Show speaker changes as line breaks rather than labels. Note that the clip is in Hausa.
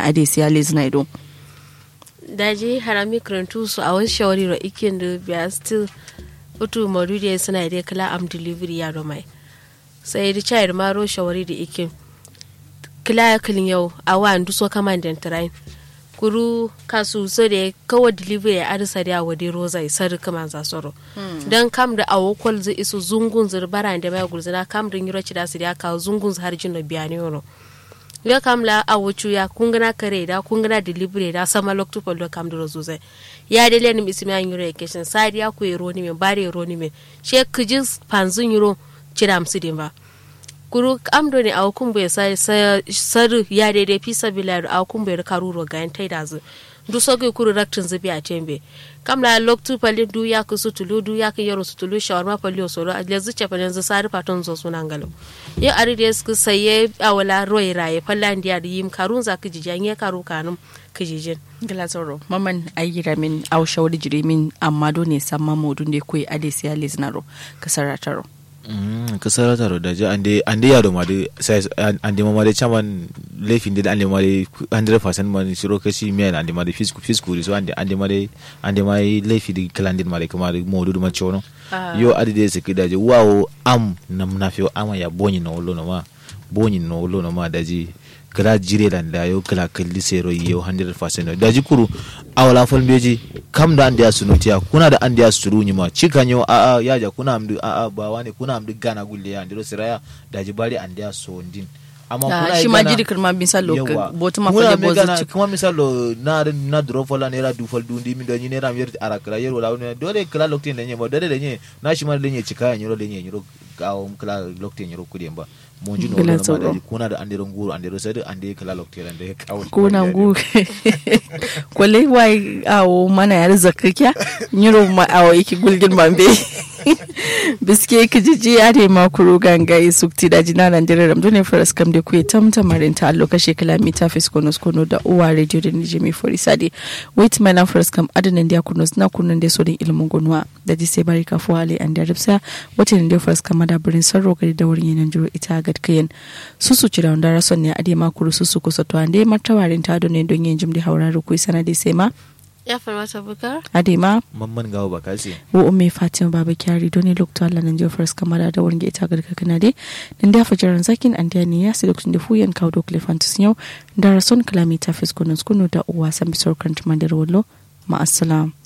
ade siya lezina ido
daji harami karantu su a wasu shawari ro ikin da biya still utu madude suna da kala am delivery ya do mai sai da chayar maro shawari da ikin kila ya kilin yau a wa ndu so kama den train kuru kasu so da kawo delivery ya arisa da wa de roza isar kama za soro dan kam da awo kwal zai isu zungun zur bara da mai gurzina kam da yiro ci da su da ka zungun har jin da biya ne yoro ya kam la awo ya kungana kare da kungana delivery da sama loktu polo kam da rozo zai ya de lenim ismi an yiro ekeshin sadi ya ku yiro ni men bare yiro ni men she kujis panzun yiro ciram sidin ba kuru amdo ne a hukumbu ya saru ya daidai fi sabila a hukumbu ya karuro ga yan taida zu du sogi kuru raktin zubi a tembe kam la loktu pali du ya ku sutulu du ya ku yaro sutulu shawarma pali o soro a lezu ce pali yanzu sari paton zo sunan galo ya ari da su saye a wala roye raye palla ndiya da yim karun za ku jijan ya karu kanum kijijin
gila zoro maman ayyira min au shawari jiri min amma do ne samma modun da koyi ade siya lezinaro kasarataro
kasar taro da ji ande ande yaro ma de sai ande ma de chaman lefin de ande ma de 100% ma ni siro kashi mi ande ma de fisku fisku so ande ande ma de ande ma lefi de kalandin ma de kuma de modu ma chono yo ade de siki da ji wawo am nam na fiyo ama ya bonyi no lo no ma bonyi no lo no ma da ji kala jire dan da yo kala kalli sero yo 100% da ji kuru awala fol beji kam da andiya sunutiya kuna da andiya suru nyima cikanyo a a yaja kuna amdu a a ba wani kuna amdu gana gulle ya ndiro siraya da ji bari andiya sondin amma kuna
shi ma jiri kirma misalo botu ma
kuna
fale
me
bozu
gana
cik
kuma misalo na na dro fola nera du fol dundi mi do ni nera mi yer ara kala yer wala ne dole kala lokti ne nyema dole ne na shi ma le nye cikaya nyoro le nye nyoro gawo kala lokti nyoro kudi mba monji no
Gila
wala ma
tsoro.
da ji kuna da andiro nguru andiro sadu ande kala lokti ran da kawo
kuna ngu kwale wai awo mana yar zakakya nyiro ma awo iki gulgin mambe biske kijiji ya de ma kuro ganga yi sukti da jina nan dire ram dole faras kam de kuye tamta marin ta allo kashe kilomita fiskono skono da uwa radio da nije mi fori sadi wait my na faras kam adanan dia kuno na kunun de sodin ilmun gunwa da ji sai bari kafu hali an da ripsa wata ne da faras kam da burin sarro gari da wurin yanan jiro ita gad kayan susu cira wanda rason ne ade ma kuro susu kusa to ande martawarin ta ne don yin jimdi hauraru kuyi sanadi sai ma
ya farmata bukar
ade ma
mamman gawo ba kasi
wo umme fatima baba kyari doni lokto allah nan jofar kamara da wurin ita ga kana de nan da fajaran zakin an da ya sai lokacin da fuyan kawo dokle fantus yau da rason kalamita fiskonon skunu da uwa san bisor kan tumandar wallo ma assalam